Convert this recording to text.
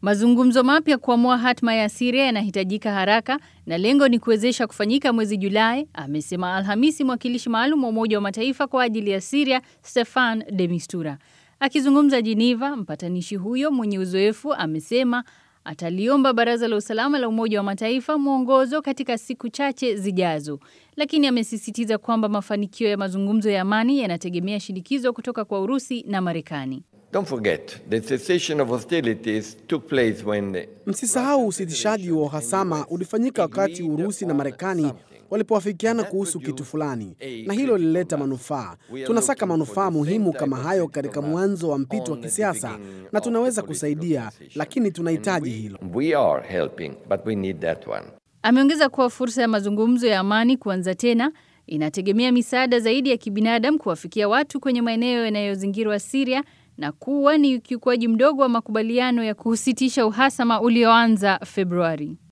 Mazungumzo mapya kuamua hatma ya Syria yanahitajika haraka na lengo ni kuwezesha kufanyika mwezi Julai, amesema Alhamisi mwakilishi maalum wa Umoja wa Mataifa kwa ajili ya Syria Stefan de Mistura. Akizungumza Geneva, mpatanishi huyo mwenye uzoefu amesema ataliomba Baraza la Usalama la Umoja wa Mataifa mwongozo katika siku chache zijazo, lakini amesisitiza kwamba mafanikio ya mazungumzo ya amani yanategemea shinikizo kutoka kwa Urusi na Marekani. Don't forget, the cessation of hostilities took place when the Msisahau usitishaji wa uhasama ulifanyika wakati Urusi na Marekani walipoafikiana kuhusu kitu fulani, na hilo lilileta manufaa. Tunasaka manufaa muhimu kama hayo katika mwanzo wa mpito wa kisiasa, na tunaweza kusaidia, lakini tunahitaji hilo. we are helping, but we need that one. Ameongeza kuwa fursa ya mazungumzo ya amani kuanza tena inategemea misaada zaidi ya kibinadamu kuwafikia watu kwenye maeneo yanayozingirwa Syria na kuwa ni ukiukwaji mdogo wa makubaliano ya kusitisha uhasama ulioanza Februari.